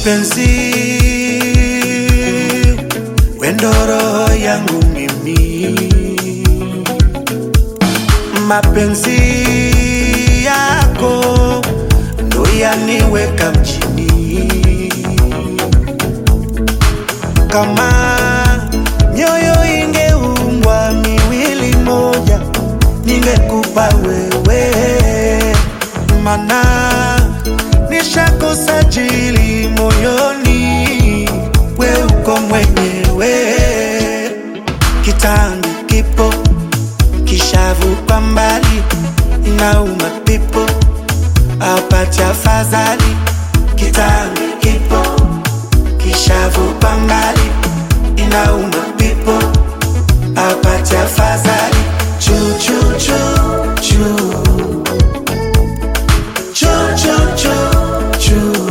mapenzi wendo roho yangu mimi mapenzi yako ndo yaniweka mjini kama mioyo ingeumbwa miwili moja ningekupa wewe mana nishakosa jili moyoni we uko mwenyewe kitangu kipo kishavu kwa mbali inauma pipo apati afadhali kitangu kipo kishavu kwa mbali inauma pipo apati afadhali chuchuchu chu chu chu chu chu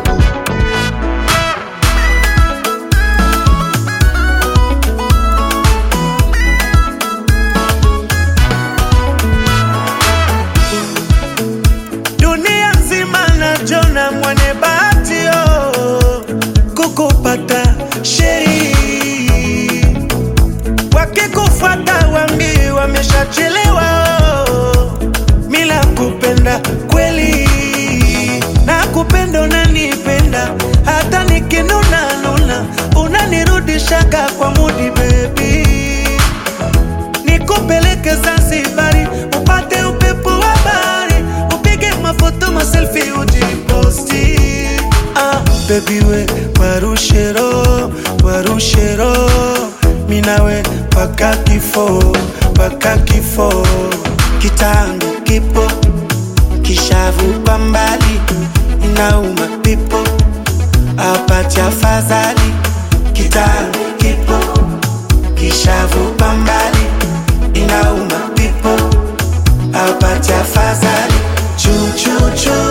dunia nzima najona mwenye bahati oh, kukupata sheri wakikufuata wambi wameshachelewa oh, mila kupenda kweli na kupenda unanipenda hata nikinuna nuna unanirudishaga kwa mudi bebi nikupeleke Zanzibari upate upepo wa bahari, upige mafoto maselfi ujiposti. Ah, baby we warushero warushero minawe paka kifo paka kifo kitangu kipo kishavu kwa mbali inauma pipo apati afadhali kitangu kipo kishavu kwa mbali inauma pipo apati afadhali chuchuchu